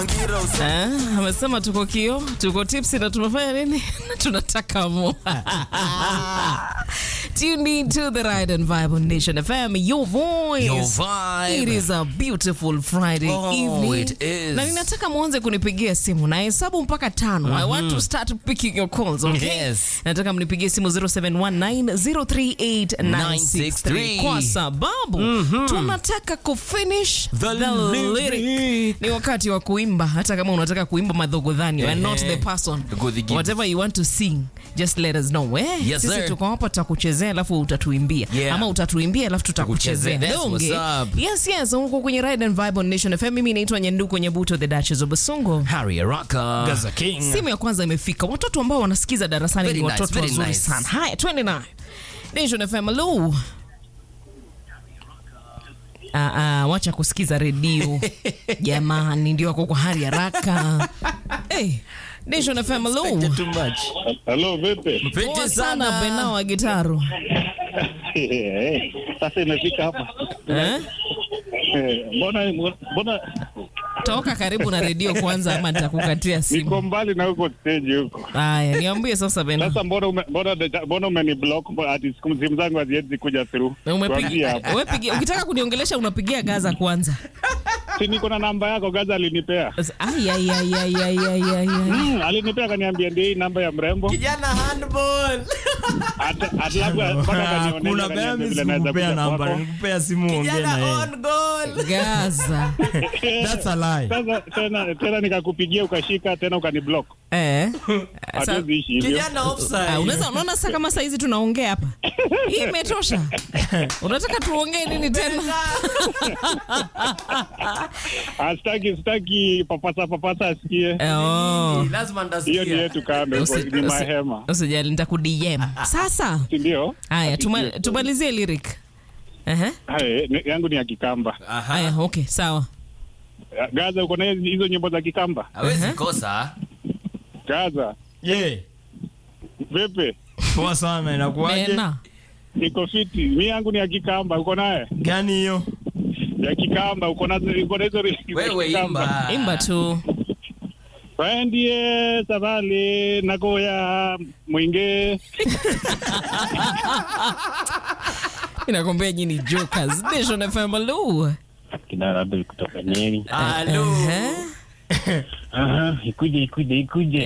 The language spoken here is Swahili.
Eh, amesema tuko kio, tuko tipsi na tumefanya nini? Tunataka mo. Tune in to the Ride and Vibe on Nation FM, your voice. Your vibe. It is a beautiful Friday Oh, evening. it is. Na ninataka muanze kunipigia simu na hesabu mpaka tano. I want to start picking your calls, okay? Yes. Nataka mnipigie simu 0719038963 kwa sababu tunataka kufinish The the lyric. lyric. Ni wakati wa kuimba, hata kama unataka kuimba madhogodhani, you are not the person. Godhi gives. Whatever you want to sing, just let us know. Eh, Yes, sisi sir. tuko hapa tutakuchezea alafu utatuimbia. Yeah. Ama utatuimbia alafu tutakuchezea. Tutakuchezea. That's Donge. what's up. Yes, yes, huko kwenye Ride and Vibe on Nation FM. Mimi naitwa Nyanduko Nyabuto the Duchess of Basongo. Harry Araka. Gaza King. Simu ya kwanza imefika. Watoto ambao wanasikiza darasani Very ni nice, watoto very wazuri nice. sana. Haya, twende nayo. Nation FM, hello. Ah, ah, wacha kusikiza redio jamani, ndio wako kwa hali haraka. Hey, Nation FM, hello. Too much. Halo, vipi? Poa Pete sana sana. Bena wa gitaru. Eh, Sasa imefika hapa. Eh? Eh, Mbona mbona Toka karibu na redio kwanza ama nitakukatia simu. niko mbali na huko stage huko. Haya, niambie sasa Bena. Sasa mbona ume- mbona mbona umeni block ati siku simu zangu haziwezi kuja through. Tuambie Umepiga, hapo. wewe pigia, ukitaka kuniongelesha unapigia Gaza kwanza. Si niko na namba yako Gaza alinipea. Ai ai ai ai ai ai ai. ai. Mm, alinipea akaniambia ndio hii namba ya mrembo. Kijana handball. Hata hata labda mpaka Hakuna akanionyesha bea akaniambia mimi vile naweza sikupea kuja namba, kwako. nikupea simu ongea na yeye. goal. Gaza. That's a lie. Sasa tena tena nikakupigia ukashika tena ukaniblock. Eh. Sasa, Hatuwezi ishi hivyo. Kijana ah, offside. unaweza unaona sasa kama saa hizi tunaongea hapa. Hii imetosha. Unataka tuongee nini tena? Ah, Sitaki sitaki papasa papasa asikie. Eh, Oh. Lazima Hiyo ni ndasikia. yetu kando, huko, Usi- ni usi- mahema. Usijali nitaku-DM. Sasa, Si ndio? haya tuma, tumalizie lyric. Ehe. Hai, ni- yangu ni ya Kikamba. Haya, okay, sawa. Gaza, uko na hizi- hizo nyimbo za Kikamba? Hawezi Uh-huh. kosa. Gaza, Ye. vipi? Poa sana inakuaje? Bena. Niko fiti. Mi yangu ni ya Kikamba, uko naye? Gani hiyo? Ya Kikamba, uko na uko na hizo ri- za Wewe Kikamba? imba. Imba tu. Waendie sabali nagoya mwinge. Inakwambia nyinyi jokers. Nation FM hello. Kinara kutoka Nyeri. Halo. Ehe. Aha, ikuje ikuje ikuje.